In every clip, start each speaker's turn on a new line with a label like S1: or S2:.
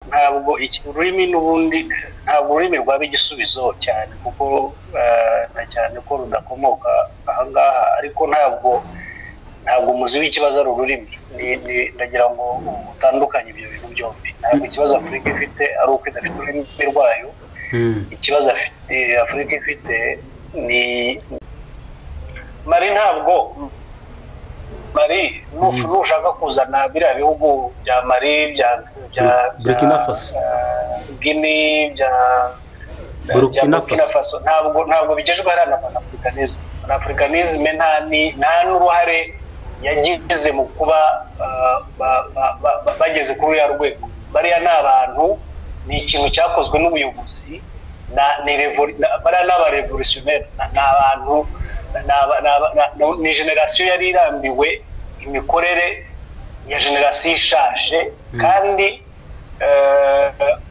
S1: ntabwo iki- ururimi n'ubundi ntabwo ururimi rwaba igisubizo cyane kuko eh, na cyane ko rudakomoka aha ngaha ariko ntabwo ntabwo umuzi w'ikibazo ari ururimi Ni- ni- ndagira ngo utandukanye ibyo bintu byombi ntabwo ikibazo afurika ifite ari uko idafite ururimi rwayo
S2: Mm.
S1: ikibazo afite afurika ifite ni mari ntabwo mari nu- nushaka kuzana biriya bihugu bya mari bya bya bya-
S2: Burkina Faso.
S1: eh, Guinea bya bya- bya
S2: Burkina
S1: Burkina
S2: Faso.
S1: Faso ntabwo ntabwo bigejwe hariya na panafricanisme panafricanisme nta ni- nta n'uruhare yagize mu kuba eh, ba- ba- ba- ba- bageze kuri uriya rwego bariya ni abantu ni ikintu cyakozwe n'ubuyobozi na- ni revol- na- bariya ni abarevolutionnere na- ni abantu ni aba- ni aba- ni- ni- ni generasiyo yari irambiwe imikorere ya generasiyo ishaje kandi eh,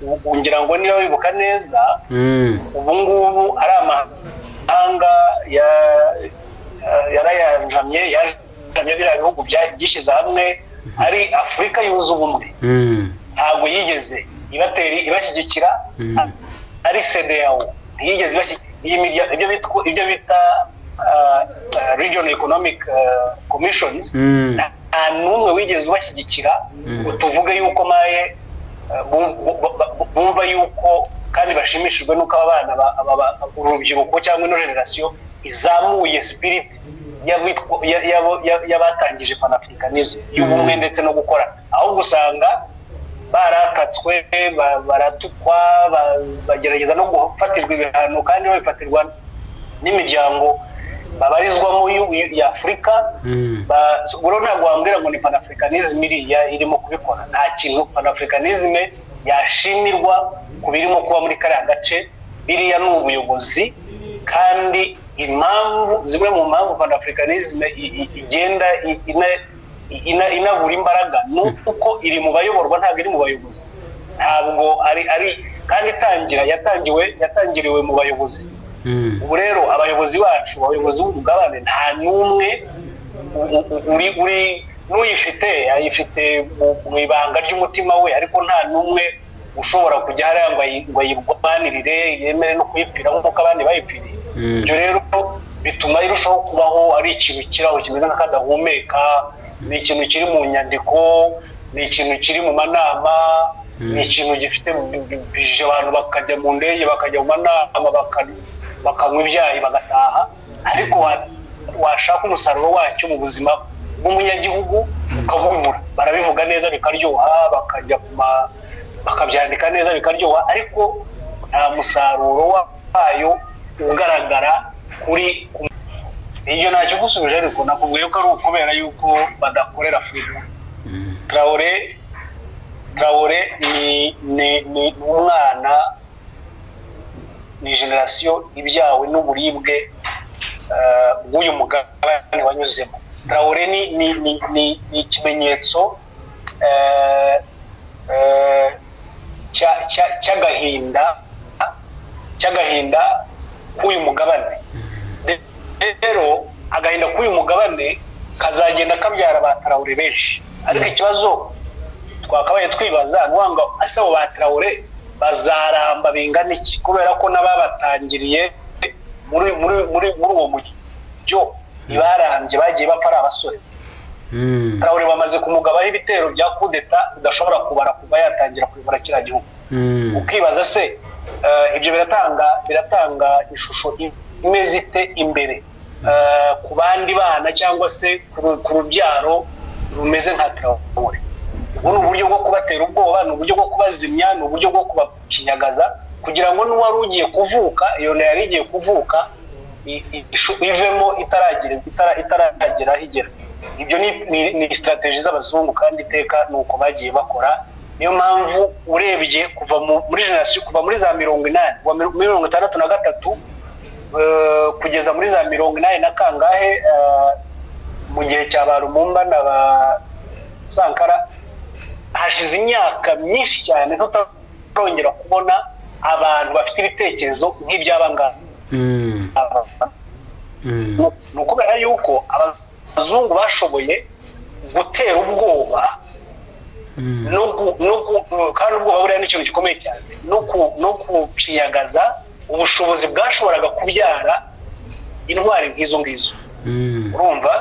S1: eh, ngira ngo niba wibuka neza
S2: Mm.
S1: ubu ngubu ari amahanga ya- ya- yarayanjamye yajamye biriya bihugu bya- byishyize hamwe ari afurika yunze ubumwe
S2: Mm.
S1: ntabwo yigeze ibateri ibashyigikira
S2: Mm.
S1: a- ari sedeyawo ntiyigeze ibashyigikira iyi mirya- ibyo bitwa- ibyo bita region economic ah, commissions
S2: Mm.
S1: nta n'umwe wigeze ubashyigikira ngo tuvuge yuko maye eh, bu- bu- bu- bumva yuko kandi bashimishijwe n'uko aba bana ba- aba ba- urubyiruko cyangwa ino generasiyo izamuye sipiriti y'abitwa- ya- y'abo- ya- y'abatangije panafricanism y'ubumwe ndetse no gukora ahubwo usanga barakatswe ba- baratukwa ba- bagerageza no gufatirwa ibihano kandi babifatirwa n'imiryango babarizwamo y'u- y'afurika
S2: Mm.
S1: ba- rero ntabwo wambwira ngo ni panafricanism iriya irimo kubikora nta kintu panafricanism yashimirwa ku birimo kuba muri kariya gace biriya ni ubuyobozi kandi impamvu zimwe mu mpamvu panafricanism i- i- igenda i- ina- ina- inabura imbaraga ni uko iri mu bayoborwa ntabwo iri mu bayobozi ntabwo ari ari kandi itangira yatangiwe yatangiriwe mu bayobozi
S2: Mm.
S1: ubu rero abayobozi bacu abayobozi b'umugabane nta n'umwe u- u- uri uri n'uyifite ayifite mu- mu ibanga ry'umutima we ariko nta n'umwe ushobora kujya hariya ngo ayi- ngo ayirwanirire yemere no kuyipfira nk'uko abandi bayipfiriye
S2: Mm.
S1: ibyo rero bituma irushaho kubaho ari ikintu kiraho kimeze nk'akadahumeka ni ikintu kiri mu nyandiko ni ikintu kiri mu manama ni ikintu gifite bije abantu bakajya mu ndege bakajya mu manama baka- bakanywa ibyayi bagataha ariko wa- washaka umusaruro wacyo mu buzima bw'umunyagihugu ukabumura barabivuga neza bikaryoha bakajya ku ma- bakabyandika neza bikaryoha ariko nta musaruro wayo ugaragara kuri ku- ibyo ntacyo gusubije ariko nakubwiye ko ari ukubera yuko badakorera afurika traore traore ni ni ni umwana ni generasiyo ibyawe n'uburibwe eh, bw'uyu mugabane wanyuzemo traore ni ni ni ni- ni ikimenyetso eh, eh, cya- cya- cy'agahinda cy'agahinda k'uyu mugabane De- rero agahinda k'uyu mugabane kazagenda kabyara ba tarawure benshi ariko ikibazo twakabaye twibaza ni uwanga ese abo ba tarawure bazaramba bingana iki kubera ko n'ababatangiriye muri muri muri muri uwo mujyo ntibarambye bagiye bapfa ari abasore
S2: Mm.
S1: tarawure bamaze kumugabaho ibitero bya kudeta udashobora kubara kuva yatangira kuyobora kiriya gihugu
S2: Mm.
S1: ukibaza se eh, ibyo biratanga biratanga ishusho imeze ite imbere eh, ku bandi bana cyangwa se ku ru- ku rubyaro rumeze nka tarawore ubu ni uburyo bwo kubatera ubwoba ni uburyo bwo kubazimya ni uburyo bwo kubakinyagaza kugira ngo n'uwari ugiye kuvuka iyo nda yari igiye kuvuka i- i- ishu- ivemo itaragira itara- itaragera aho igera ibyo ni- ni ni sitarategi z'abazungu kandi iteka ni uko bagiye bakora niyo mpamvu urebye kuva mu- muri generasiyo kuva muri za mirongo inani kuva muri mirongo itandatu na gatatu eh, kugeza muri za mirongo inani na kangahe eh, mu gihe cya ba rumumba na ba sankara hashize imyaka myinshi cyane tutarongera kubona abantu bafite ibitekerezo nk'iby'aba ngaba
S2: Mm. Mm.
S1: ni ukubera yuko abazungu bashoboye gutera ubwoba no ku- no ku- kandi ubwoba buriya ni ikintu gikomeye cyane no ku- no kupyiyagaza ubushobozi bwashoboraga kubyara intwari nk'izo ngizo urumva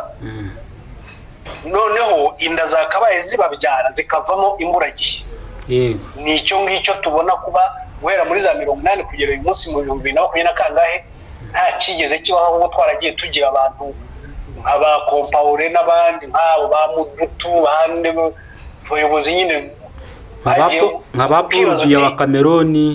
S1: noneho inda zakabaye zibabyara zikavamo imburagihe
S2: yego
S1: ni icyo ngicyo tubona kuba guhera muri za mirongo inani kugera uyu munsi mu bihumbi bibiri na makumyabiri na kangahe nta cyigeze kibaho ahubwo twaragiye tugira abantu nk'aba kompawure n'abandi nk'abo ba mudutu bande abayobozi nyine bagiye
S2: nka ba paul
S1: kwibaza
S2: biya
S1: uti,
S2: ba cameroni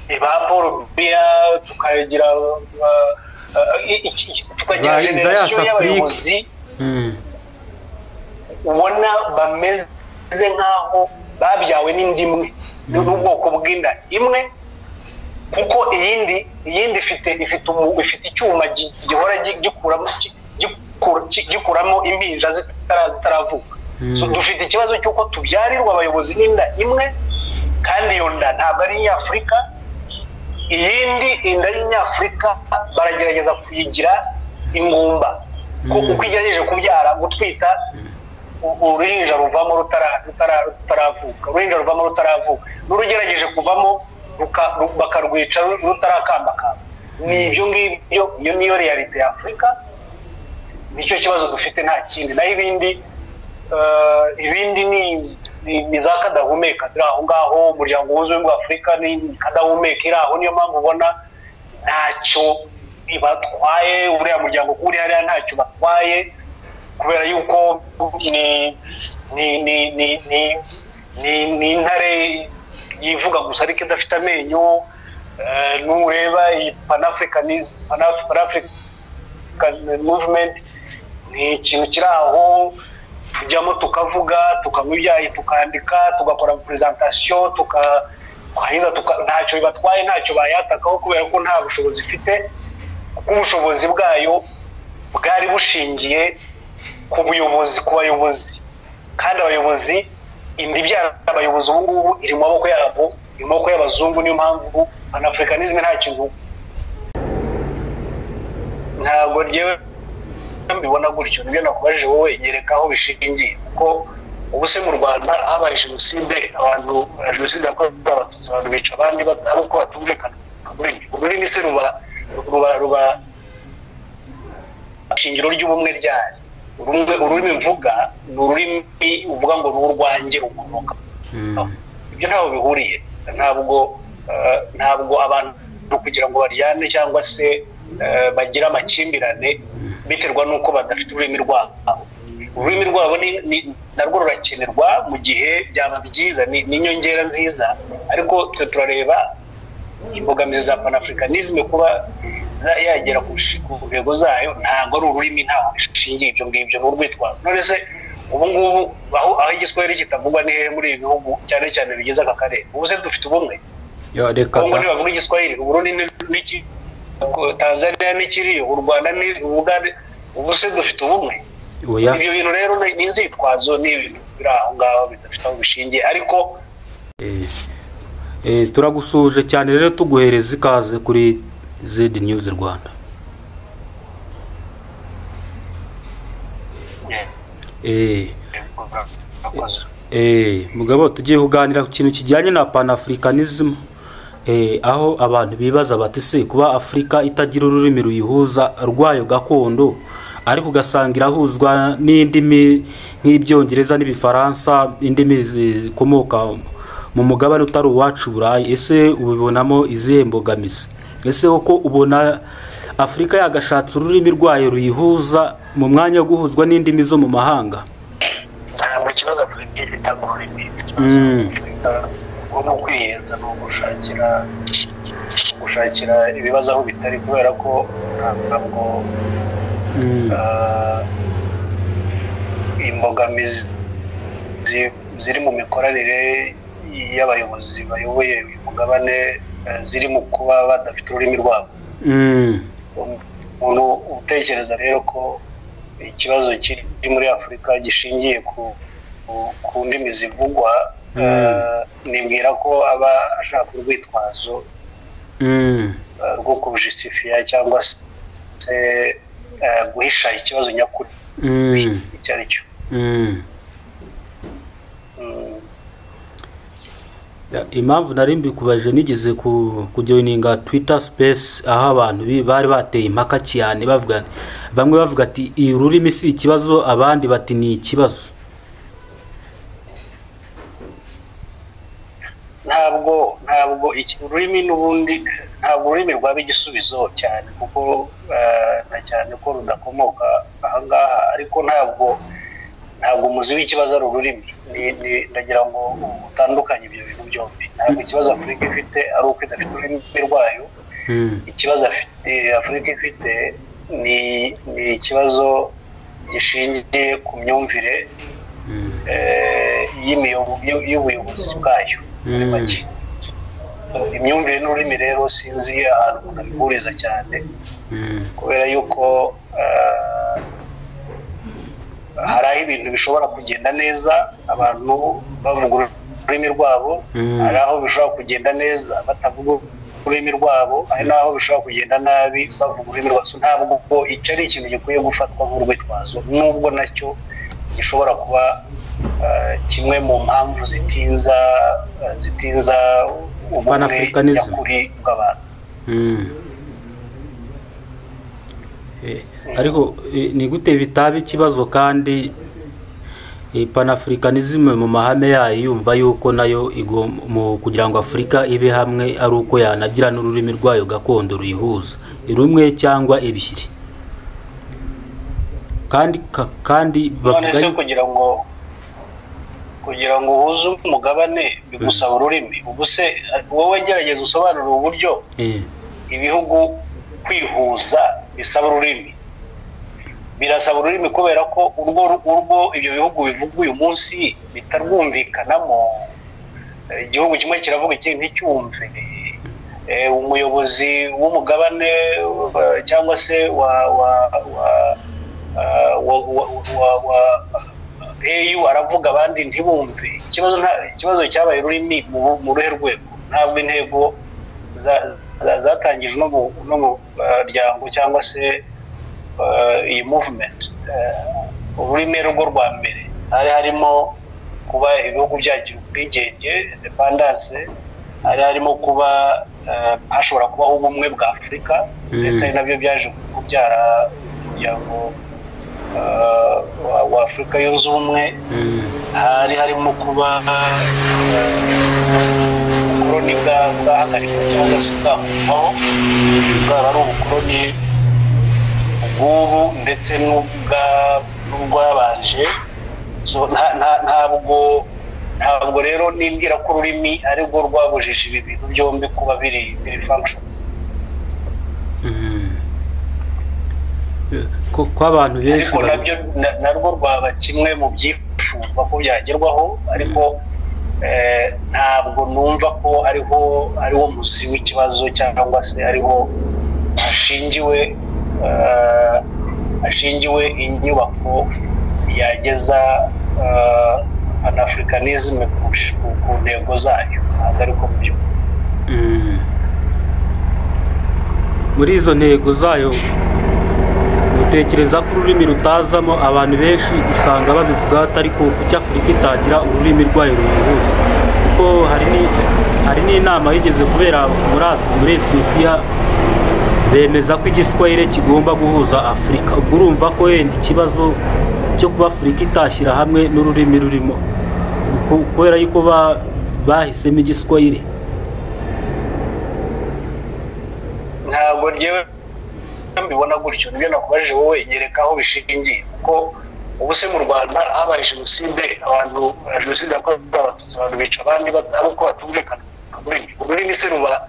S1: "Eh, ba paul biya tukagira uh, uh, i- i- i- tukagira
S2: Ba- Isaias
S1: generasiyo
S2: Afurike.
S1: y'abayobozi
S2: Mm,
S1: ubona bameze nk'aho babyawe n'indi imwe n'ubwoko bw'inda imwe kuko iyindi iyindi ifite ifite umu- ifite icyuma gi- gihora gi- gikuramo gi- gikura- gi- gikuramo impinja zitara- zitaravuka
S2: Mm.
S1: So, dufite ikibazo cy'uko tubyarirwa abayobozi n'inda imwe kandi iyo nda ntabwo ari inyafurika iyindi inda y'inyafurika baragerageza kuyigira ingumba Ku-
S2: Mm.
S1: uko igerageje kubyara gutwita u- uruhinja ruvamo rutara- rutara- rutaravuka uruhinja ruvamo rutaravuka n'urugerageje kuvamo ruka- ru- bakarwica ru- rutarakambakamba ni ibyo ngibyo iyo niyo realite ya afurika nicyo kibazo dufite nta kindi naho ibindi eh, ibindi ni- ni ni za kadahumeka ziri aho ngaho umuryango wuzuyemo w'ubwa afurika ni kadahumeka iri aho niyo mpamvu ubona ntacyo batwaye uriya muryango kuri hariya ntacyo batwaye kubera yuko ni ni ni ni ni ni ni intare yivuga gusa ariko idafite amenyo eh, nureba iyi panafricanism Panaf- panafric- African movement ni ikintu kiri aho tujyamo tukavuga tukanywa ibyayi tukandika tugakora presentation tuka twarangiza tuka- ntacyo bibatwaye ntacyo bayatakaho kubera ko nta bushobozi ifite kuko ubushobozi bwayo bwari bushingiye ku buyobozi ku bayobozi kandi abayobozi inda ibyara abayobozi ubu ngubu iri mu maboko yabo iri mu maboko y'abazungu niyo mpamvu panafricanisme nta kintu ntabwo ryewe mbibona gutyo nibyo nakubajije wowe nyereka aho bishingiye kuko ubu se mu rwanda habaye jenoside abantu jenoside yakorewe abatutsi abantu bica abandi bata- ari uko batumvikana ururimi ururimi se ruba ruba ruba shingiro ry'ubumwe ryari Urumwe- ururimi mvuga ni ururimi uvuga ngo ni urwanjye ukomoka
S2: mm,
S1: ibyo ntaho bihuriye ntabwo eh, ntabwo abantu kugira ngo baryane cyangwa se eh, bagire amakimbirane biterwa n'uko badafite ururimi rwabo ururimi rwabo ni- ni- narwo rurakenerwa mu gihe byaba byiza ni ni inyongera nziza ariko twe turareba imbogamizi za panafricanisme kuba za- yagera ku shi- ku ntego zayo ntabwo ari ururimi ntaho bishingiye ibyo ngibyo ni urwitwazo none se ubu ngubu aho aho igiswahili kitavugwa ni hehe muri ibi bihugu cyane cyane bigize aka karere ubu se dufite ubumwe
S2: yo reka
S1: kongo
S2: da-
S1: ntibavuga igiswahili uburundi ni- n'iki Ko- tanzania n'ikiriyo u rwanda ni ubugande ubu se dufite ubumwe
S2: oya
S1: ibyo bintu rero ni ni inzitwazo ni ibintu biri aho ngaho bidafite aho bishingiye ariko
S2: eh, eh, turagusuhuje cyane rero tuguhereza ikaze kuri zed news rwanda eh,
S1: Murakoze.
S2: Eh, mugabo tugiye kuganira ku kintu kijyanye na panafricanism eh, aho abantu bibaza bati se kuba afurika itagira ururimi ruyihuza rwayo gakondo ariko ugasanga irahuzwa n'indimi nk'ibyongereza n'ibifaransa indimi zikomoka mu mugabane utari uwacu burayi ese ubibonamo izihe mbogamizi ese koko ubona afurika yagashatse ururimi rwayo ruyihuza mu mwanya wo guhuzwa n'indimi zo mu mahanga
S1: ntabwo ikibazo afite itaguhuriye
S2: Mm.
S1: nko mu kwiheza ni ugushakira gushakira ibibazo aho bitari kubera ko ntabwo
S2: Mm.
S1: ah, imbogamizi zi- ziri mu mikoranire y'abayobozi bayoboye uyu mugabane eh, ziri mu kuba badafite ururimi rwabo
S2: Mm.
S1: umuntu utekereza rero ko ikibazo kiri muri afurika gishingiye ku ku- ku ndimi zivugwa
S2: Mm.
S1: eh, nibwira ko aba ashaka urwitwazo
S2: Mm.
S1: eh, rwo kubujisitifiya cyangwa se eh, guhisha ikibazo nyakuri
S2: Mm.
S1: icyo ari cyo
S2: Mm. Ya, impamvu nari mbikubajije nigeze ku- kujoininga twitter space aho abantu bi- bari bateye impaka cyane bavuga bamwe bavuga ati "Iyi ururimi si ikibazo abandi bati ni ikibazo
S1: ntabwo ntabwo iki- ururimi n'ubundi ntabwo ururimi rwaba igisubizo cyane kuko eh, na cyane ko rudakomoka aha ngaha ariko ntabwo ntabwo umuzi w'ikibazo ari ururimi Ni- ni- ndagira ngo utandukanye ibyo bintu byombi ntabwo ikibazo afurika ifite ari uko idafite ururimi rwayo
S2: Hmm.
S1: ikibazo afite afurika ifite ni ni ikibazo gishingiye ku myumvire
S2: Hmm.
S1: eh, y'imiyobo- y'u- y'ubuyobozi bwayo muri
S2: Mm.
S1: make imyumvire n'ururimi rero sinzi ahantu umuntu abihuriza cyane
S2: Hmm.
S1: kubera yuko eh, hari aho ibintu bishobora kugenda neza abantu bavuga ururimi rwabo
S2: Mm.
S1: hari aho bishobora kugenda neza batavuga ururimi rwabo hari n'aho bishobora kugenda nabi bavuga ururimi rwabo So ntabwo ko icyo ari ikintu gikwiye gufatwa nk'urwitwazo nubwo nacyo gishobora kuba eh, kimwe mu mpamvu zitinza eh, zitinza ubumwe
S2: Pan-Africanism.
S1: nyakuri bw'abantu
S2: Mm. Eh, ariko eh, ni gute bitaba ikibazo kandi eh, panafricanism mu mahame yayo yumva yuko nayo igom- mu kugira ngo afurika ibe hamwe ari uko yanagira n'ururimi rwayo gakondo ruyihuza rumwe cyangwa ebyiri kandi ka- kandi
S1: none
S2: bavuga
S1: se
S2: yuko-
S1: kugira ngo kugira ngo uhuze umugabane bigusaba ururimi ubu se wowe gerageza usobanurire uburyo
S2: eh,
S1: ibihugu kwihuza bisaba ururimi birasaba ururimi kubera ko urwo urwo ibyo bihugu bivuga uyu munsi bitarwumvikanamo Eh, igihugu kimwe kiravuga ikindi nticyumve Eh, umuyobozi w'umugabane eh, cyangwa se wa wa wa eh, wa- wa- wa- wa- au aravuga abandi ntibumve ikibazo nta- ikibazo cyabaye ururimi mu mu ruhe rwego ntabwo intego za- za- zatangijwe no mu- no mu muryango cyangwa se eh, iyi movement Eh, ururimi rwo rwa mbere hari harimo kuba ibihugu byagira ubwigenge independence hari harimo kuba eh, hashobora kubaho ubumwe bwa afurika
S2: Mm.
S1: ndetse nabyo byaje kubyara umuryango eh, wa- wa afurika yunze ubumwe
S2: mm,
S1: hari harimo kuba ubukoroni bwahagarikwa cyangwa se bwakurwaho bwaba ari ubukoroni ubwubu ndetse n'ubwa- n'ubwabanje So, nta- nta- ntabwo ntabwo rero nimbwira ko ururimi ari rwo rwabujije ibi bintu byombi kuba biri biri function
S2: mm. Eh, ko ko abantu benshi
S1: ariko
S2: ba-
S1: nabyo na- narwo rwaba kimwe mu byifuzwa ko byagerwaho ariko eh, ntabwo numva ko ariho ariwo muzi w'ikibazo cyangwa se ariho hashingiwe eh, hashingiwe inyubako yageza eh, panafricanisme ku sh- ku- ku ntego zayo ntabwo ariko mu by'ukuri
S2: Mm. muri izo ntego zayo utekereza ko ururimi rutazamo abantu benshi usanga babivuga atari ku kuki afurika itagira ururimi rwayo ruyihuza kuko hari ni- hari n'inama yigeze kubera muri asi muri esipiya bemeza ko igiswahire kigomba guhuza afurika ubwo urumva ko wenda ikibazo cyo kuba afurika itashyira hamwe n'ururimi rurimo ku- kubera yuko ba- bahisemo igiswahire
S1: ntabwo ryewe mbibona gutyo nibyo nakubajije wowe nyereka aho bishingiye kuko ubu se mu rwanda habaye jenoside abantu jenoside yakorewe abatutsi abantu bica abandi bata- ari uko batumvikana ku rurimi ururimi se ruba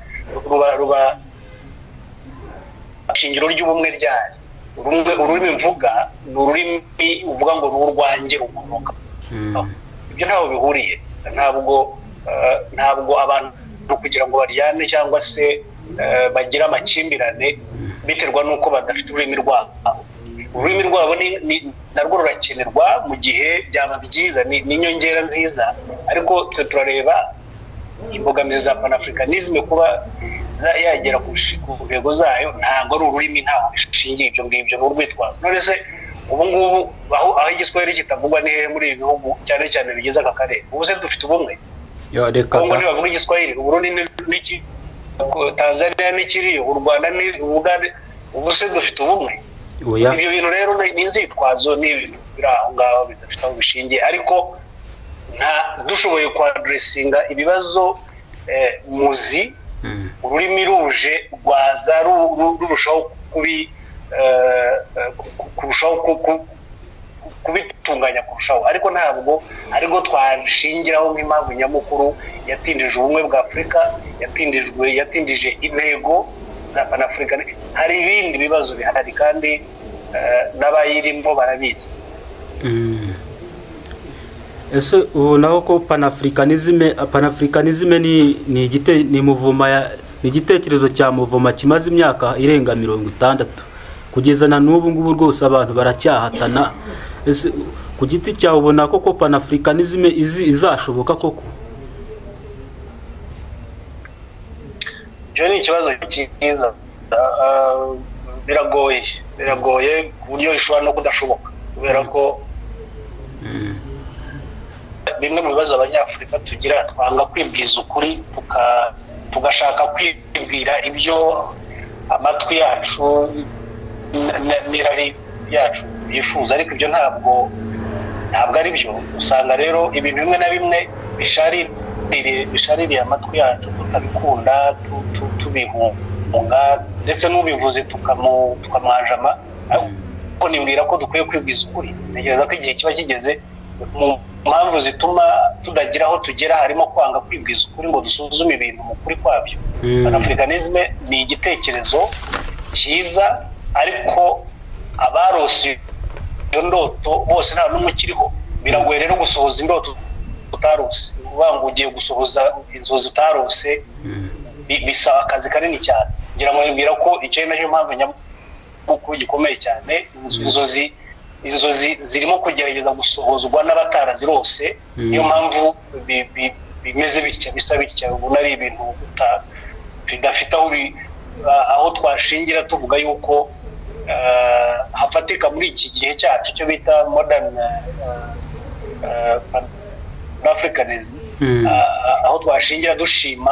S1: ruba ruba shingiro ry'ubumwe ryari Urumwe- ururimi mvuga ni ururimi uvuga ngo ni urwanjye rukomoka ibyo ntaho bihuriye ntabwo eh, ntabwo abantu kugira ngo baryane cyangwa se eh, bagire amakimbirane biterwa n'uko badafite ururimi rwabo ururimi rwabo ni- ni- narwo rurakenerwa mu gihe byaba byiza ni ni inyongera nziza ariko twe turareba imbogamizi za panafricanisme kuba za- yagera ku shi- ku ntego zayo ntabwo ari ururimi ntaho bishingiye ibyo ngibyo ni urwitwazo none se ubu ngubu aho aho igiswahili kitavugwa ni hehe muri ibi bihugu cyane cyane bigize aka karere ubu se dufite ubumwe
S2: Yo, reka
S1: kongo
S2: da.
S1: ntibavuga igiswahili uburundi ni- n'iki ko- tanzania n'ikiri u rwanda ni ubugande ubu se dufite ubumwe
S2: oya
S1: ibyo bintu rero ni ni inzitwazo ni ibintu biri aho ngaho bidafite aho bishingiye ariko nta dushoboye kwaduresinga ibibazo eh, muzi
S2: Mm.
S1: ururimi ruje rwaza ru- ru- rurushaho kubi eh, eh, ku- ku- kurushaho ku- ku- kubitunganya kurushaho ariko ntabwo ariko twashingiraho nk'impamvu nyamukuru yatindije ubumwe bwa afurika yatindijwe yatindije intego za panafurika hari ibindi bibazo bihari kandi eh, n'abayirimo barabizi
S2: Mm. ese ubonaho ko panafricanisme panafricanisme ni ni igite ni muvuma ya ni igitekerezo cya muvuma kimaze imyaka irenga mirongo itandatu kugeza na n'ubu ngubu rwose abantu baracyahatana ese ku giti cyawe ubona ko ko panafricanisme izi izashoboka koko
S1: icyo ni ikibazo cyiza Ah, ah, biragoye biragoye ku buryo bishobora no kudashoboka kubera ko bimwe mu bibazo abanyafurika tugira twanga kwibwiza ukuri tuka- tugashaka kwibwira ibyo amatwi yacu n- n- n'irari yacu yifuza ariko ibyo ntabwo ntabwo ari byo usanga rero ibintu bimwe na bimwe bishaririye bishaririye amatwi yacu tutabikunda tu- tu- tubihunga ndetse n'ubivuze tukamu- tukamwanjama ariko nibwira ko dukwiye kwibwiza ukuri ntekereza ko igihe kiba kigeze mu mpamvu zituma tudagira aho tugera harimo kwanga kwibwiza ukuri ngo dusuzume ibintu mu kuri kwabyo
S2: Mm.
S1: panafricanisme ni igitekerezo cyiza ariko abarose iyo ndoto bose nta n'umwe ukiriho biragoye rero gusohoza indoto utarose ni ukuvuga ngo ugiye gusohoza inzozi utarose bi- bisaba akazi kanini cyane ngira ngo nibwira ko icyo ari nacyo mpamvu nyamukuru gikomeye cyane inzo- inzozi inzozi zirimo kugerageza gusohozwa n'abatarazirose
S2: Mm.
S1: niyo mpamvu bi- bi- bimeze bitya bisa bitya ubona ari ibintu uta- bidafite aho bi- a- aho twashingira tuvuga yuko eh, hafatika muri iki gihe cyacu icyo bita modern africanism
S2: Mm.
S1: Ah, aho twashingira dushima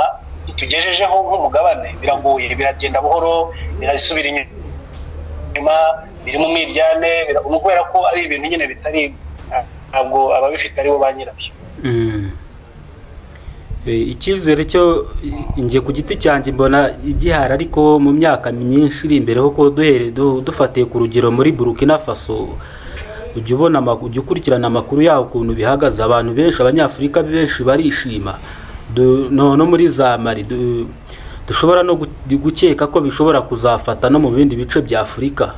S1: tugejejeho nk'umugabane biragoye biragenda buhoro birasubira inyuma biri mu mwiryane bira- ni ukubera ko ari ibintu nyine bitari ah, ntabwo ababifite aribo ba nyirabyo
S2: Mm. Eh, icyizere cyo njye ku giti cyanjye mbona gihari ariko mu myaka myinshi iri imbere kuko duhere du- dufatiye ku rugero muri burkina faso ujya ubona ama- ujya ukurikirana amakuru yaho ukuntu bihagaze abantu benshi abanyafurika benshi barishima Du- no no muri za mari du- dushobora no gu- gukeka ko bishobora kuzafata no mu bindi bice bya afurika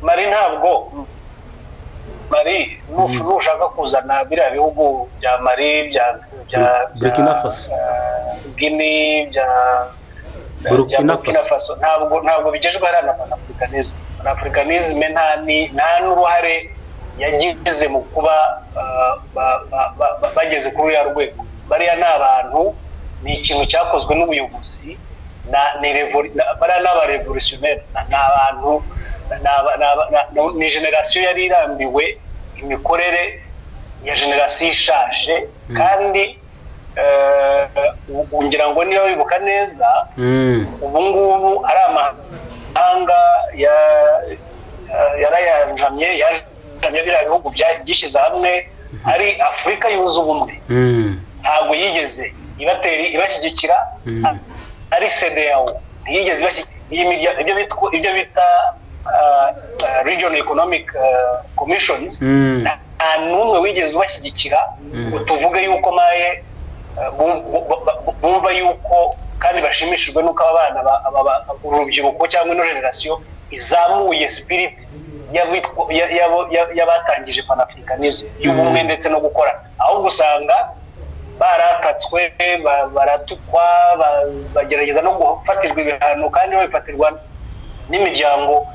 S1: mari ntabwo mari nu- nushaka kuzana biriya bihugu bya mari bya bya bya-
S2: Burkina Faso.
S1: ah, Guinea, bya bya- bya
S2: Burkina
S1: Burkina Faso
S2: Faso.
S1: ntabwo ntabwo bigejweho hariya na panafricanisme panafricanisme nta ni- nta n'uruhare yagize mu kuba ah, ba- ba- ba- ba- bageze kuri uriya rwego bariya ni abantu ni ikintu cyakozwe n'ubuyobozi na- ni revol- na- bariya ni abarevolutionnere ni abantu ni aba- ni aba- ni- ni- ni generasiyo yari irambiwe imikorere ya generasiyo ishaje kandi eh, u- ngira ngo niba bibuka neza
S2: mm.
S1: ubu ngubu ari amahanga ya- ya- yarayanjamye yajamye biriya bihugu bya- byishyize hamwe ari afurika yunze ubumwe
S2: Mm.
S1: ntabwo yigeze ibateri ibashyigikira
S2: Mm.
S1: a- ari sedeyawo ntiyigeze ibashyigikira iyi mirya- ibyo bitwa- ibyo bita region economic ah, commissions
S2: Mm.
S1: nta n'umwe wigeze ubashyigikira
S2: Mm.
S1: ngo tuvuge yuko maye eh, bu- bu- bu- bumva yuko kandi bashimishijwe n'uko aba bana ba- aba ba- urubyiruko cyangwa ino generasiyo izamuye sipiriti y'abitwa- ya- y'abo- ya- y'abatangije panafricanisme y'ubumwe ndetse no gukora ahubwo usanga baratatswe ba- baratukwa ba- bagerageza no gufatirwa ibihano kandi babifatirwa n'imiryango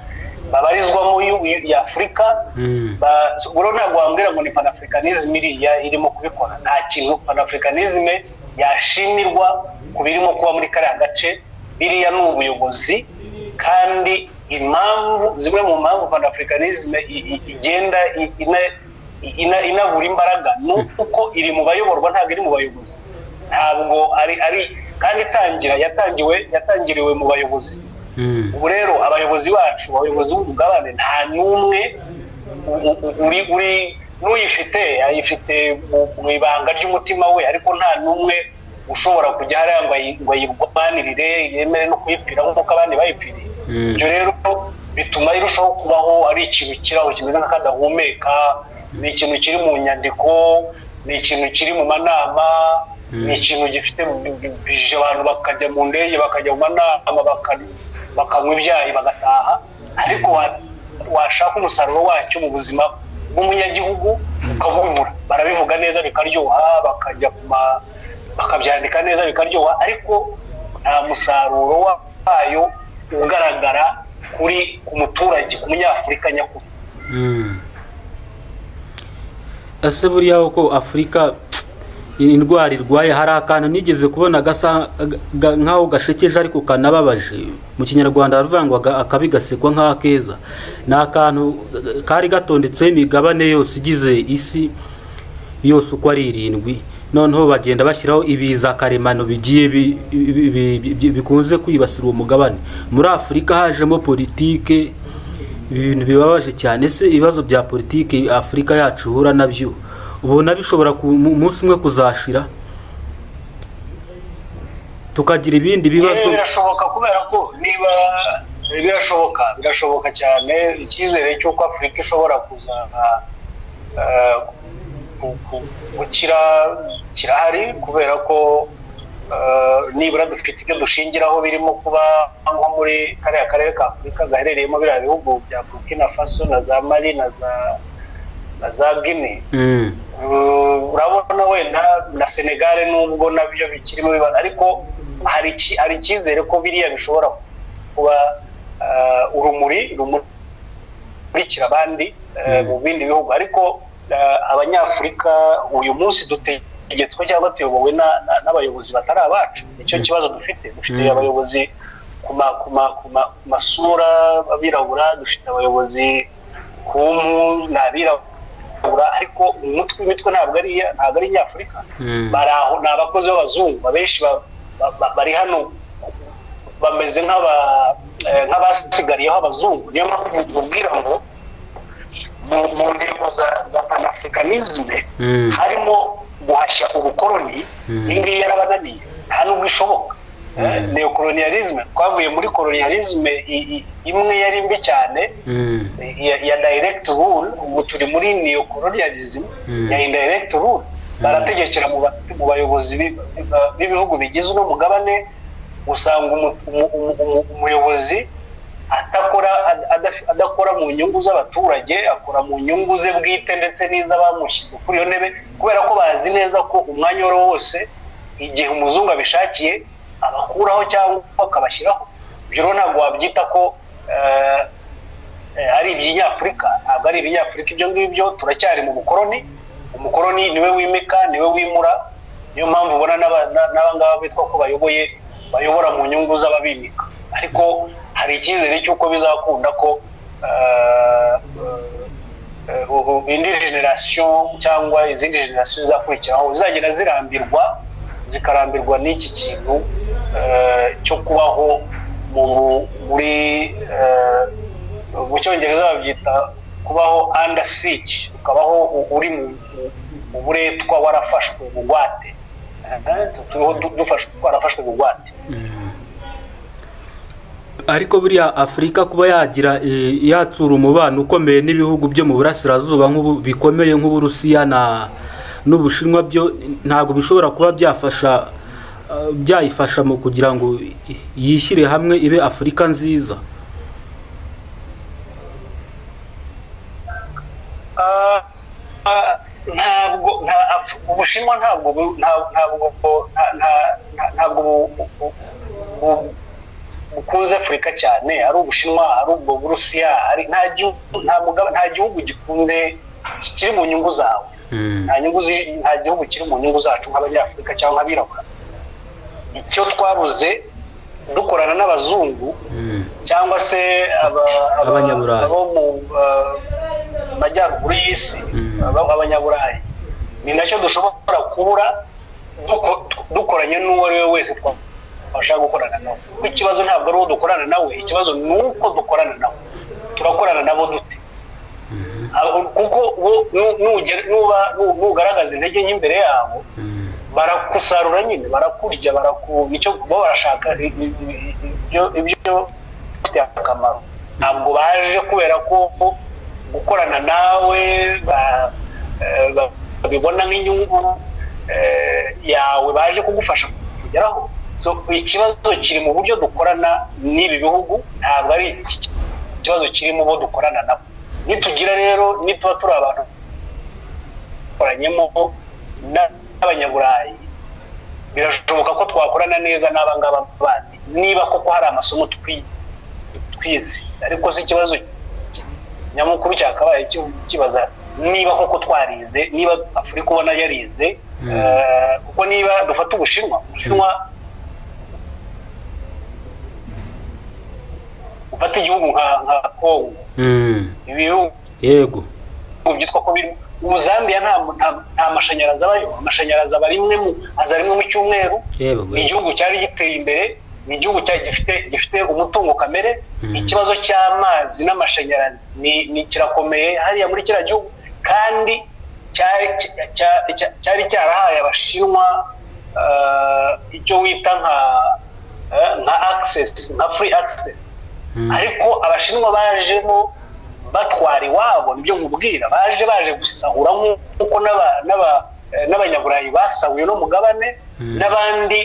S1: babarizwamo y'u- ya afurika
S2: Mm.
S1: Ba- rero ntabwo wambwira ngo ni panafricanisme iriya irimo kubikora nta kintu panafricanisme yashimirwa ku birimo kuba muri kariya gace biriya ni ubuyobozi kandi impamvu zimwe mu mpamvu panafricanisme i- i- igenda i- ina- ina- inabura imbaraga ni uko iri mu bayoborwa ntabwo iri mu bayobozi ntabwo ari ari kandi itangira yatangiwe yatangiriwe mu bayobozi
S2: Mm.
S1: ubu rero abayobozi bacu abayobozi b'ubugabane nta n'umwe u- u- uri uri n'uyifite ayifite mu- mu ibanga ry'umutima we ariko nta n'umwe ushobora kujya hariya ngo ayi- ngo ayirwanirire yemere no kuyipfira nk'uko abandi bayipfiriye
S2: Mm.
S1: ibyo rero bituma irushaho kubaho ari ikintu kiraho kimeze nk'akadahumeka ni ikintu kiri mu nyandiko ni ikintu kiri mu manama
S2: Mm.
S1: ni ikintu gifite bi- bi- bije abantu bakajya mu ndege bakajya mu manama baka- bakanywa ibyayi bagataha ariko wa- washaka umusaruro wacyo mu buzima bw'umunyagihugu ukawubura barabivuga neza bikaryoha bakajya ku ma- bakabyandika neza bikaryoha ariko nta musaruro wa- wayo ugaragara kuri ku muturage ku munyafurika nyakuri
S2: Mm. ese buriya uko afurika indwara irwaye hari akantu nigeze kubona gasa ga- ga- nk'aho gashekeje ariko kanababaje mu kinyarwanda haravangwaga akabi gasekwa nk'akeza ni akantu eh, kari gatondetseho imigabane yose igize isi yose uko ari irindwi noneho bagenda bashyiraho ibiza karemano bigiye bi- bi- bi- bi- bikunze kwibasira uwo mugabane muri afurika hajemo politike ibintu bibabaje cyane se ibibazo bya politiki afurika yacu ihura nabyo ubona bishobora ku mu- umunsi umwe kuzashira tukagira ibindi bibazo
S1: Eh, birashoboka kubera ko niba birashoboka birashoboka cyane icyizere cy'uko afurika ishobora kuza eh, ku- ku- gukira kirahari kubera ko eh, nibura dufite ibyo dushingiraho birimo kuba nko muri kariya karere ka afurika gaherereyemo biriya bihugu bya burkina faso na za mali na za na za guinea
S2: Mm,
S1: Uh, urabona wenda na senegal nubwo nabyo bikirimo bibazo ariko hari iki- hari icyizere ko biriya bishobora kuba uh, urumuri rumurikira abandi uh,
S2: Mm.
S1: mu bindi bihugu ariko uh, abanyafurika uyu munsi dutegetswe cyangwa tuyobowe na- na- n'abayobozi batari abacu nicyo
S2: Mm.
S1: kibazo dufite dufite
S2: Mm.
S1: abayobozi ku ma- ku ma- ku ma- ku masura abirabura dufite abayobozi ku mpu ni abirabura ariko umutwe imitwe ntabwo ari iya- ntabwo ari inyafurika
S2: mm,
S1: bari aho ni abakozi b'abazungu abenshi ba- ba- ba- bari hano bameze nk'aba- eh, nk'abasigariyeho abazungu niyo mpamvu mubwira ngo mu mu ntego za za panafricanisme
S2: mm,
S1: harimo guhashya ubukoroni
S2: Mm.
S1: iyi ngiyi yarabananiye nta n'ubwo ishoboka Eh,
S2: Mm.
S1: neocolonialisme twavuye muri colonialisme i- i- imwe yari mbi cyane
S2: mm,
S1: ya, ya direct rule ubu turi muri neocolonialism
S2: Mm.
S1: ya indirect rule barategekera mu ba- mu bayobozi bi- ba- b'ibihugu bigize uno mugabane usanga umu- umu- umu- umu- umuyobozi atakora ad- adaf- adakora mu nyungu z'abaturage akora mu nyungu ze bwite ndetse n'iz'abamushyize kuri iyo ntebe kubera ko bazi neza ko umwanya uwo ari wo wose igihe umuzungu abishakiye abakuraho cyangwa akabashyiraho ibyo rero ntabwo wabyita ko eh, eh, ari ibyinyafurika ntabwo ari ibinyafurika ibyo ngibyo turacyari mu bukoroni umukoroni niwe wimika niwe wimura niyo mpamvu ubona n'aba- na- n'abangaba bitwa ko bayoboye bayobora mu nyungu z'ababimika ariko hari icyizere cy'uko bizakunda ko eh, eh, ubu indi generasiyo cyangwa izindi generasiyo zizakurikiraho zizagenda zirambirwa zikarambirwa n'iki kintu eh, cyo kubaho mu muri eh, mu cyongereza babyita kubaho under siege ukabaho u- uri mu mu- mu buretwa warafashwe bugwate turiho du- dufashwe twarafashwe bugwate
S2: mm. ariko buriya afurika kuba yagira eh, yatsura umubano ukomeye n'ibihugu byo mu burasirazuba nk'ubu bikomeye nk'uburusiya na n'ubushinwa byo ntabwo bishobora kuba byafasha eh, byayifasha mu kugira ngo i- yishyire hamwe ibe afurika nziza
S1: Ah, ah, ntabwo nta Af- ubushinwa ntabwo bu- nta- ntabwo bu- nta- nta- nta- ntabwo bu- bu- bu- bukunze afurika cyane ari ubushinwa ari ubwo burusiya ari nta gihugu nta mugaba- nta gihugu gikunze kiri mu nyungu zawe nta nyungu zi- nta gihugu kiri mu nyungu zacu nk'abanyafurika cyangwa nk'abirabura icyo twabuze dukorana n'abazungu
S2: Mm.
S1: cyangwa se aba- aba-
S2: Abanyaburayi.
S1: abo mu, ah, majyaruguru y'isi aba- abanyaburayi ni nacyo dushobora kubura duko- dukoranye n'uwo ari we wese twashaka gukorana nawe kuko ikibazo ntabwo ari uwo dukorana nawe ikibazo ni uko dukorana nawe turakorana nabo dute Abo- kuko wo- nu- nugera- nuba- nu- nugaragaza intege nke imbere yabo barakusarura nyine barakurya baraku nicyo bo barashaka i- i- i- ibyo ibyo bifitiye akamaro ntabwo baje kubera ko ko gukorana nawe ba- eh, ba- babibona nk'inyungu eh, yawe baje kugufasha kugeraho So, ikibazo kiri mu buryo dukorana n'ibi bihugu ntabwo ari iki- ikibazo kiri mu bo dukorana nabo nitugira rero nituba turi abantu dukoranyemo n'abanyaburayi birashoboka ko twakorana neza n'aba ngaba bandi niba koko hari amasomo twi- twize ariko si ikibazo ki- nyamukuru cyakabaye ki- kibaza niba koko twarize niba afurika ubona yarize eh, kuko niba dufata ubushinwa ubushinwa ufata igihugu nka- nka kongo
S2: Mm.
S1: ibihugu
S2: yego
S1: mu byitwa ko birimo ubu Zambia nta nta- nta mashanyarazi abayo amashanyarazi aba rimwe mu aza rimwe mu cyumweru
S2: yewe
S1: ni
S2: gwe
S1: igihugu cyari giteye imbere ni igihugu cyari gifite gifite umutungo kamere
S2: Mm.
S1: ikibazo cy'amazi n'amashanyarazi ni ni kirakomeye hariya muri kiriya gihugu kandi cyari cya- cya- cya- cyari cyarahaye abashinwa eh, icyo wita nka eh, nka access nka free access
S2: Mm.
S1: ariko abashinwa bajemo batwara iwabo nibyo nkubwira baje baje gusahura nk'uko n'aba- n'aba- eh, n'abanyaburayi basahuye no mugabane
S2: Mm.
S1: n'abandi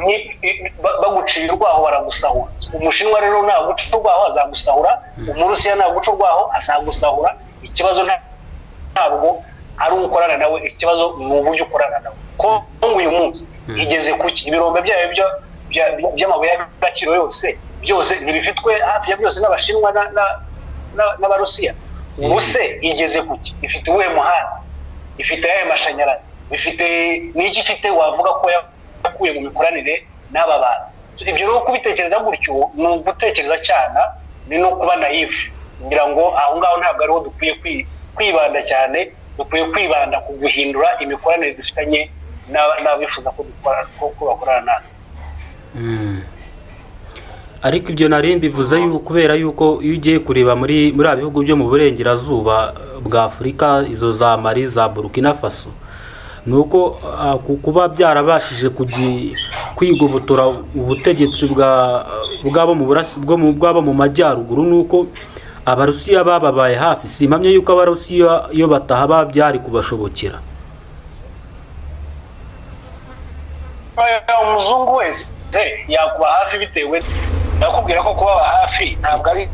S1: ni- i- ba- baguciye urwaho baragusahura umushinwa rero naguca urwaho azagusahura umurusiya naguca urwaho azagusahura ikibazo nta- ntabwo ari uwo ukorana nawe ikibazo ni uburyo ukorana nawe kongo uyu munsi igeze kuki ibirombe byayo byo- bya- by'amabuye y'agaciro yose byose ntibifitwe hafi ya byose n'abashinwa na- na- na- n'abarusiya ubu se igeze kuki ifite uwuhe muhanda ifite ayahe mashanyarazi ifite n'iki ifite wavuga ko yakuye mu mikoranire n'aba bantu ibyo rero kubitekereza gutyo ni ugutekereza cyane ni no kuba nayifu ngira ngo aho ngaho ntabwo ariho dukwiye kwi- kwibanda cyane dukwiye kwibanda ku guhindura imikoranire dufitanye n'aba- n'abifuza ko dukora ko ko bakorana natwe
S2: Mm. ariko ibyo nari mbivuze yuko kubera yuko iyo ugiye kureba muri muri bihugu byo mu burengerazuba eh, bwa afurika izo za mari za burkina faso ni uko ah, ku- kuba byarabashije kugi- kwigobotora ubutegetsi bwa bwabo mu burasi bwo mu bwabo mu majyaruguru ni uko abarusiya bababaye hafi si impamya yuko abarusiya iyo bataha ba- byari kubashobokera
S1: Oya, umuzungu wese se, yakuba hafi bitewe ndakubwira ko kubaba hafi ntabwo ari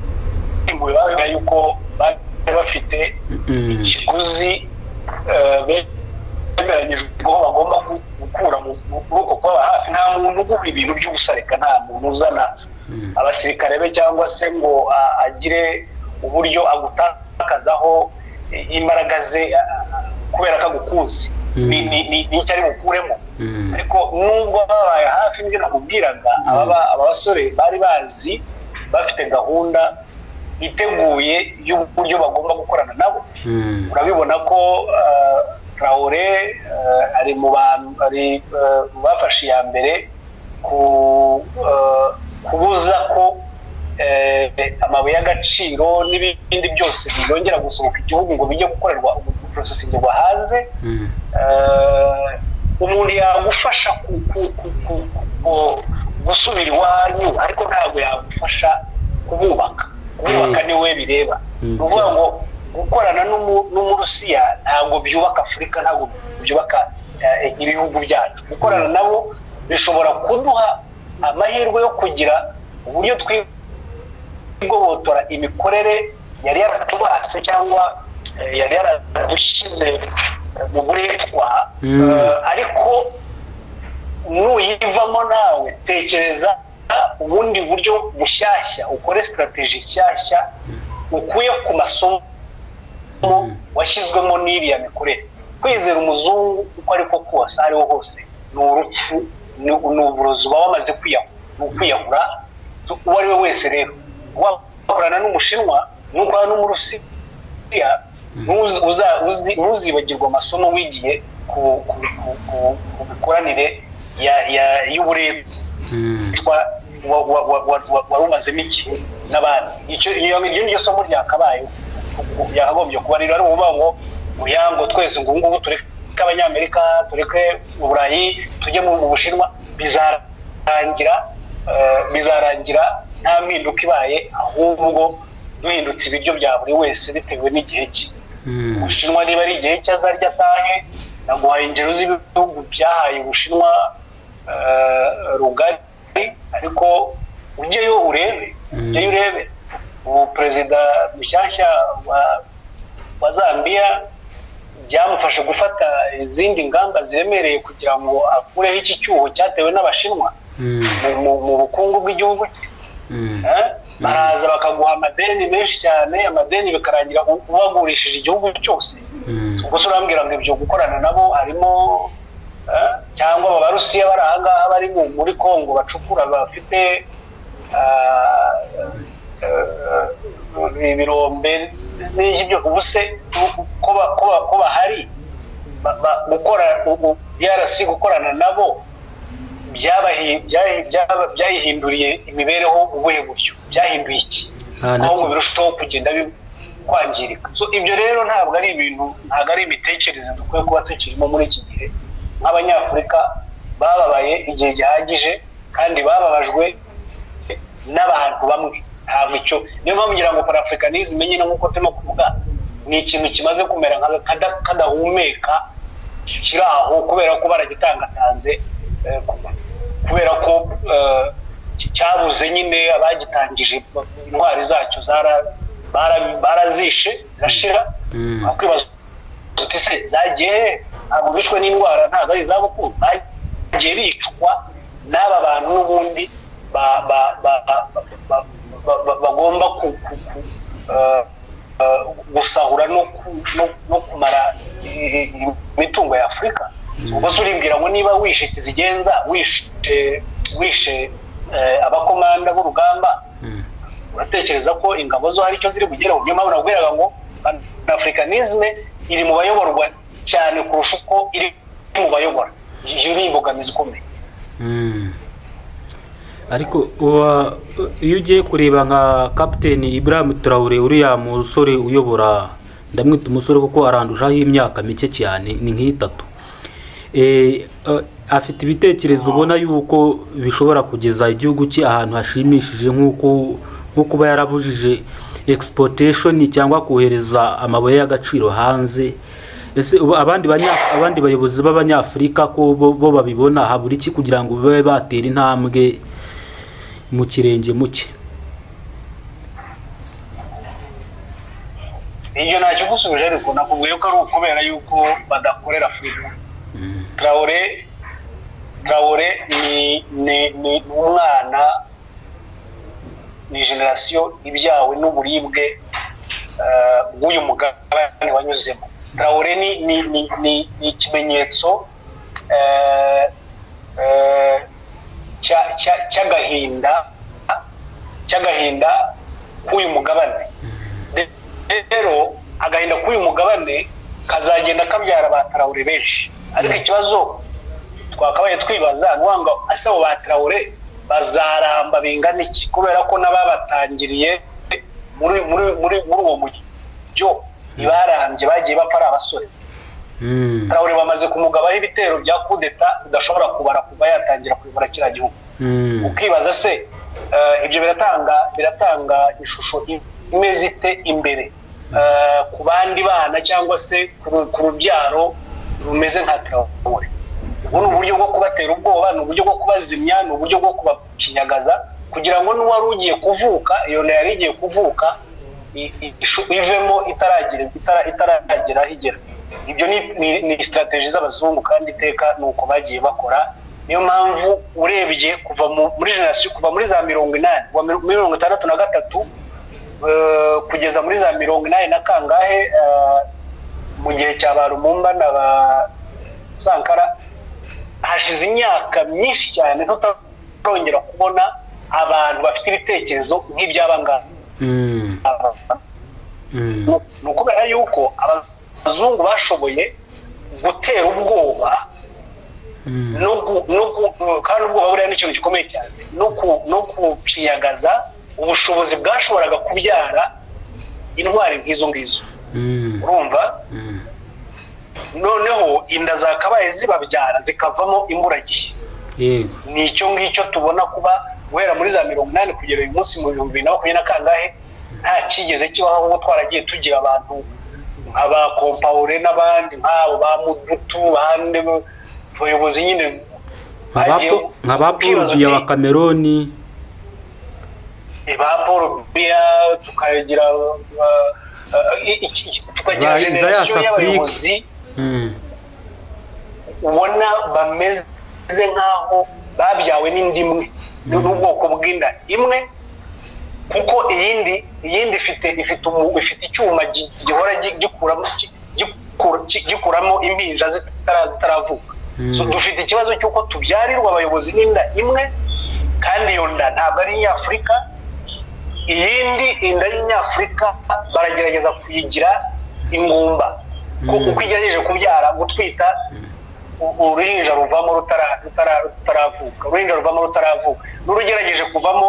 S1: impuhwe bavuga yuko bari bafite
S2: Mm.
S1: ikiguzi eh, bemeranyijwe ko bagomba gu- gukura mu mu kuboko kw'aba hafi nta muntu ugura ibintu by'ubusa reka nta muntu uzana abasirikare be cyangwa se ngo a- agire uburyo agutakazaho eh, imbaraga ze a- a- kubera ko agukunze
S2: Mm.
S1: Ni- ni- ni- ni icyo ari bukuremo
S2: Mm.
S1: ariko nubwo babaye hafi nibyo nakubwiraga ababa- aba basore bari bazi bafite gahunda iteguye y'uburyo bagomba gukorana nabo
S2: Mm.
S1: urabibona ko eh, Traore eh, ari mu bantu ari eh, mu bafashe iya mbere ku eh, kubuza ko eh, amabuye y'agaciro n'ibindi byose byongera gusohoka igihugu ngo bijye gukorerwa guprocessingirwa hanze
S2: Mm.
S1: eh, umuntu yagufasha ku- ku- ku- ku- ku- gusubira iwanyu ariko ntabwo yagufasha kububaka kububaka
S2: Mm.
S1: niwe bireba ni
S2: Mm.
S1: ukuvuga ngo gukorana n'umu- n'umurusiya ntabwo byubaka afurika ntabwo byubaka eh, ibihugu byacu gukorana nabo bishobora kuduha amahirwe yo kugira uburyo twi igobotora imikorere yari yaratubase cyangwa eh, yari yaradushyize mu buretwa
S2: Mm.
S1: eh, ariko nuyivamo nawe tekereza ubundi buryo bushyashya ukore sitarateji nshyashya ukuye ku masomo washyizwemo n'iriya mikorere kwizera umuzungu uko ari ko kose ariho hose ni urupfu ni ni uburozi uba wamaze kwiyahura ni ukwiyahura uwo ari we wese rero wakorana n'umushinwa nukorana n'umurusiya Ntuzi- uza- uzi- ntuzibagirwe amasomo wigiye ku ku- ku- ku- ku mikoranire ya- ya- y'uburetwa
S2: Mm.
S1: wa- wa- wa- wa- wa- wari umazemo igihe n'abandi Icyo- iyo iryo niryo somo ryakabayeho yakagombye kuba rero ari ukuvuga ngo muyango twese ngo ubu ngubu tureke abanyamerika tureke uburayi tujye mu mu bushinwa bizarangira eh, bizarangira nta mpinduka ibaye ahubwo duhindutse ibiryo bya buri wese bitewe n'igihe cye
S2: Mm.
S1: ubushinwa niba ari igihe cye azarya atahe naguhaye ingero z'ibihugu byahaye ubushinwa eh, rugari ariko ujyeyo urebe
S2: Mm.
S1: ujyeyo urebe ubu perezida mushyashya wa, wa zambia byamufashe gufata izindi ngamba ziremereye kugira ngo akureho iki cyuho cyatewe n'abashinwa
S2: Mm.
S1: mu- mu- mu bukungu bw'igihugu cye
S2: Mm.
S1: Eh, baraza bakaguha amadeni menshi cyane amadeni bikarangira u- ubagurishije igihugu cyose
S2: Mm.
S1: ubwo se urambwira ngo ibyo gukorana nabo harimo eh, cyangwa aba barusiya bari ahangaha bari mu- muri congo bacukura bafite ah, eh, ibirombe n'iki byo ubu se u- ko ba- ko ba- ko bahari ba- ba- gukora drc gukorana nabo byabahi- byahi- byaba- byayihinduriye imibereho ubuhe buryo byahinduye iki
S2: Ah, na
S1: ahubwo
S2: kimwe.
S1: birushaho kugenda bi- kwangirika So, ibyo rero ntabwo ari ibintu ntabwo ari imitekerereze dukwiye kuba tukirimo muri iki gihe nk'abanyafurika bababaye igihe gihagije kandi bababajwe n'abantu bamwe ntabwo icyo niyo mpamvu ngira ngo parafurikanizme nyine nk'uko turimo kuvuga ni ikintu kimaze kumera nka kada- kadahumeka kiri aho kubera ko baragitangatanze eh, ku- kubera ko eh, ki- cyabuze nyine abagitangije intwari zacyo zara- bara- barazishe zirashira
S2: Mm.
S1: wakwibaza uti se zagiye he? ntabwo bishwe n'indwara ntabwo ari izabukuru bagiye bicwa n'aba bantu n'ubundi ba- ba- ba- ba- ba- ba- ba- bagomba ku- ku- ku- eh, eh, gusahura no ku- no- no kumara i- i- imitungo ya afurika ubwo se urimbwira ngo niba wishe kizigenza wishe wishe eh, abakomanda b'urugamba
S2: Mm.
S1: uratekereza ko ingabo zo hari icyo ziri bugereho niyo mpamvu nakubwiraga ngo panafricanisme iri mu bayoborwa cyane kurusha uko iri mu bayobora iyo ni imbogamizi ikomeye
S2: Mm. ariko uwa- iyo ugiye kureba nka kapiteni Ibrahim Traore uriya musore uyobora ndamwita umusore kuko arandushaho imyaka mike cyane ni nk'itatu Eh, eh, afite ibitekerezo ubona yuko bishobora kugeza igihugu cye ahantu hashimishije nk'uko nko kuba yarabujije exportation cyangwa kohereza amabuye y'agaciro hanze ese ubu abandi banya abandi bayobozi b'abanyafurika ko bo, bo babibona habura iki kugira ngo babe batera intambwe mu kirenge muke
S1: iyo ntacyo gusubije ariko nakubwiye ko ari ukubera yuko badakorera afurika traore traore ni ni ni umwana ni generasiyo ibyawe n'uburibwe eh, bw'uyu mugabane wanyuzemo traore ni ni ni ni- ni ikimenyetso eh, eh, cya- cya- cy'agahinda cy'agahinda k'uyu mugabane De- rero agahinda k'uyu mugabane kazagenda kabyara ba tarawure benshi ariko ikibazo twakabaye twibaza ni ukuvuga ngo ese abo ba tarawure bazaramba bingana iki kubera ko n'ababatangiriye muri muri muri muri uwo mujyo ntibarambye bagiye bapfa ari abasore
S2: Mm,
S1: tarawure bamaze kumugabaho ibitero bya kudeta udashobora kubara kuva yatangira kuyobora kiriya gihugu
S2: mm,
S1: ukibaza se eh, ibyo biratanga biratanga ishusho imeze ite imbere eh, ku bandi bana cyangwa se ku ru- ku rubyaro rumeze nka terawore ubu ni uburyo bwo kubatera ubwoba ni uburyo bwo kubazimya ni uburyo bwo kubakinyagaza kugira ngo n'uwari ugiye kuvuka iyo nda yari igiye kuvuka i- i- ishu- ivemo itaragira itara- itaragera aho igera ibyo ni ni- ni sitarategi z'abazungu kandi iteka ni uko bagiye bakora niyo mpamvu urebye kuva mu- muri generasiyo kuva muri za mirongo inani kuva muri mirongo itandatu na gatatu eh, kugeza muri za mirongo inani na kangahe eh, mu gihe cya ba rumumba na ba sankara hashize imyaka myinshi cyane tutarongera kubona abantu bafite ibitekerezo nk'iby'abangaba
S2: mm,
S1: ni ukubera yuko abazungu bashoboye gutera ubwoba no gu- no gu- kandi ubwoba buriya ni ikintu gikomeye cyane no ku- no gupiyagaza ubushobozi bwashoboraga kubyara intwari nk'izo ngizo urumva noneho inda zakabaye zibabyara zikavamo imburagihe
S2: yego
S1: ni icyo ngicyo tubona kuba guhera muri za mirongo inani kugera uyu munsi mu bihumbi bibiri na makumyabiri na kangahe nta cyigeze kibaho ahubwo twaragiye tugira abantu aba kompawure n'abandi nk'abo ba mudutu bande abayobozi nyine bagiye
S2: nka ba paul
S1: kwibaza
S2: biya
S1: uti,
S2: wa kameroni
S1: eh, ba paul biya tukagira uh, uh, i- i- i- tukagira
S2: Ba Isaias
S1: generasiyo
S2: Afurika.
S1: y'abayobozi
S2: Mm.
S1: ubona bameze nk'aho babyawe n'indi imwe n'ubwoko bw'inda imwe kuko iyindi iyindi ifite ifite umu- ifite icyuma gi- gihora gi- gikuramo gi- gikura- gi- gikuramo impinja zitara- zitaravuka
S2: Mm.
S1: So, dufite ikibazo cy'uko tubyarirwa abayobozi n'inda imwe kandi iyo nda ntabwo ari inyafurika iyindi inda y'inyafurika baragerageza kuyigira ingumba kuko
S2: Mm.
S1: uko igerageje kubyara gutwita u- uruhinja ruvamo rutara- rutara- rutaravuka uruhinja ruvamo rutaravuka n'urugerageje kuvamo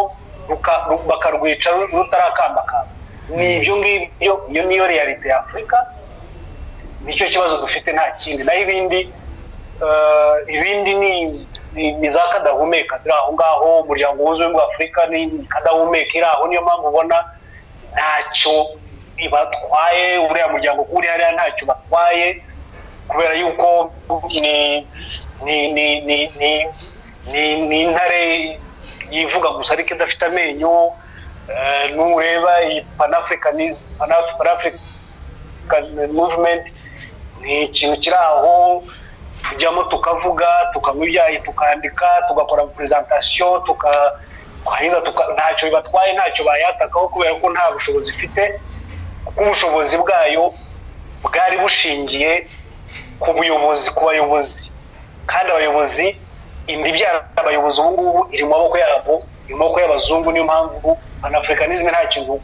S1: ruka- ru- bakarwica ru- rutarakambakamba ni ibyo ngibyo iyo niyo realite ya afurika nicyo kibazo dufite nta kindi naho ibindi eh, ibindi ni- ni ni za kadahumeka ziri aho ngaho umuryango wuzuyemo wa afurika ni kadahumeka iri aho niyo mpamvu ubona ntacyo ibatwaye uriya muryango kuko uri hariya ntacyo batwaye kubera yuko ni ni ni ni ni ni ni intare yivuga gusa ariko idafite amenyo eh, nureba iyi panafricanism Panaf- panafric African movement ni ikintu kiri aho tujyamo tukavuga tukanywa ibyayi tukandika tugakora presentation tuka twarangiza tuka- ntacyo bibatwaye ntacyo bayatakaho kubera ko nta bushobozi ifite kuko ubushobozi bwayo bwari bushingiye ku buyobozi ku bayobozi kandi abayobozi inda ibyara abayobozi ubu ngubu iri mu maboko yabo iri mu maboko y'abazungu niyo mpamvu panafricanisme nta kintu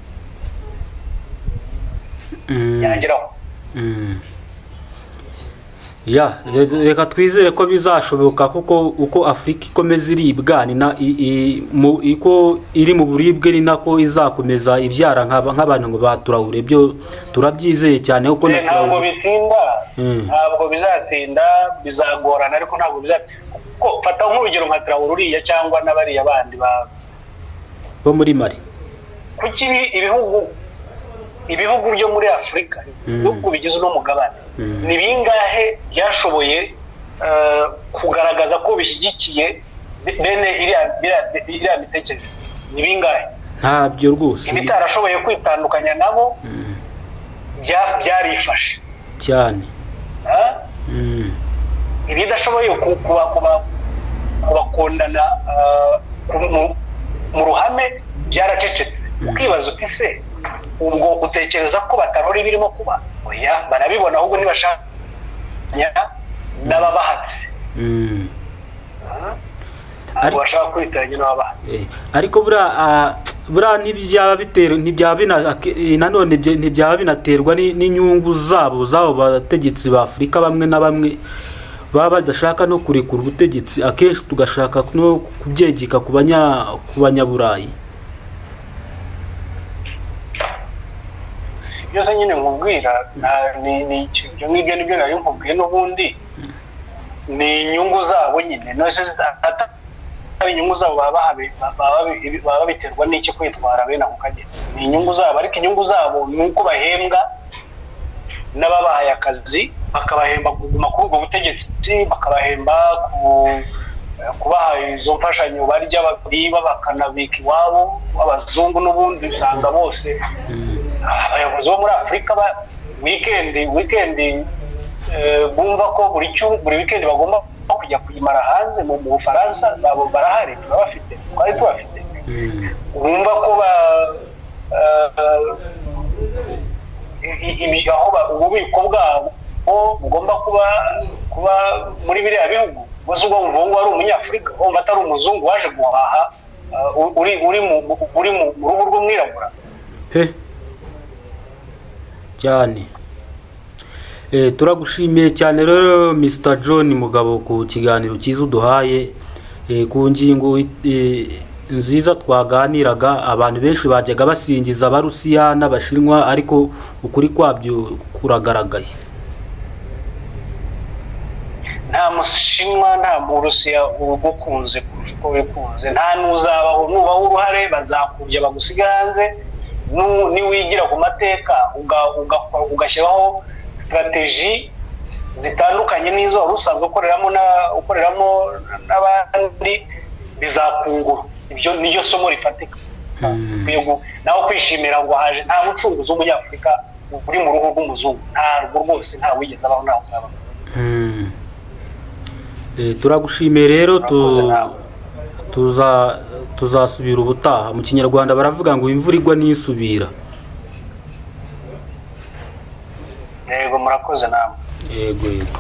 S2: Mm.
S1: yageraho
S2: Mm. ya re- reka twizere ko bizashoboka kuko uko afurika ikomeza iribwa ni na i- i- mu- uko iri mu buribwe ni nako izakomeza ibyara nk'aba- nk'abantu ngo baturahure byo turabyizeye cyane kuko na
S1: Eh, ntabwo
S2: Traoré-
S1: bitinda
S2: Mm.
S1: ntabwo bizatinda bizagorana ariko ntabwo bizatinda kuko fata nk'urugero nka Traoré uriya cyangwa n'abariya bandi ba
S2: bo muri mari
S1: kuki ibi- ibihugu ibihugu byo muri afurika
S2: Mm.
S1: ibihugu bigize uno mugabane
S2: Mm.
S1: ni bingahe byashoboye eh, kugaragaza ko bishyigikiye be- bene iriya iriya- iriya mitekerereze ni bingahe
S2: ntabyo rwose
S1: ibitarashoboye kwitandukanya nabo
S2: Mm.
S1: bya- byarifashe
S2: cyane
S1: Ah?
S2: Mm.
S1: ibidashoboye ku- kuba- kuba- kubakundana ah, ku- mu- mu ruhame byaracecetse ukibaza uti se ubwo utekereza ko batarora ibirimo kuba oya barabibona ahubwo ntibashakanya n'ababahatse
S2: Mm.
S1: ntabwo bashaka kwitiranya n'ababahatse
S2: Eh, ariko buriya ah, buriya ntibyaba bitera ntibyaba bina- ak- eh, nanone bye- ntibyaba binaterwa ni- n'inyungu zabo zabo bategetsi ba afurika bamwe na bamwe baba badashaka no kurekura ubutegetsi akenshi tugashaka no kubyegeka ku banya ku banyaburayi
S1: byose nyine nkubwira nta- ni- ni iki- ibyo ngibyo nibyo nari nkubwiye n'ubundi ni inyungu zabo nyine nose zita- ata- ari inyungu zabo baba bahabe- baba babi- baba babiterwa n'iki kwitwara bene ako kageni ni inyungu zabo ariko inyungu zabo ni uko bahembwa n'ababahaye akazi bakabahemba kuguma kuri ubwo butegetsi bakabahemba ku- kubaha izo mfashanyo barya biba bakanabika iwabo abazungu n'ubundi usanga bose abayobozi bo muri afurika ba wikendi wikendi eh, bumva ko buri cyu- buri wikendi bagomba kujya kuyimara hanze mu mu bufaransa nabo barahari turabafite twari tubafite bumva ko ba eh, i- i- ibi- aho ba- ububiko bwabo bugomba kuba kuba muri biriya bihugu gusa ubwo wumva uwo nguwo ari umunyafurika wumva atari umuzungu waje guhaha eh, uri uri mu uri mu mu ruhu rw'umwirabura
S2: he cyane Eh, turagushimiye cyane rero Mr John mugabo ku kiganiro cyiza uduhaye eh, ku ngingo eh, nziza twaganiraga abantu benshi bajyaga basingiza abarusiya n'abashinwa ariko ukuri kwabyo kuragaragaye
S1: nta mushinwa nta murusiya uba ukunze kurusha uko wikunze nta n'uzabaho nubaho uruhare bazakubya bagusiga hanze Nu- niwigira ku mateka uga- uga- ugashyiraho sitarateji zitandukanye n'izo wari usanzwe ukoreramo na- ukoreramo n'abandi bizakungura ibyo niryo somo rifatika ukwiye gu- nawe kwishimira ngo haje nta mucunguzi w'umunyafurika uri mu ruhu rw'umuzungu ntabwo rwose nta wigeze abaho ntawe uzabaho
S2: Mm. Eh, turagushimiye rero
S1: Murakoze
S2: tu-
S1: namwe.
S2: tuza tuzasubira ubutaha mu kinyarwanda baravuga ngo imvura igwa nisubira
S1: yego murakoze namwe
S2: yego yego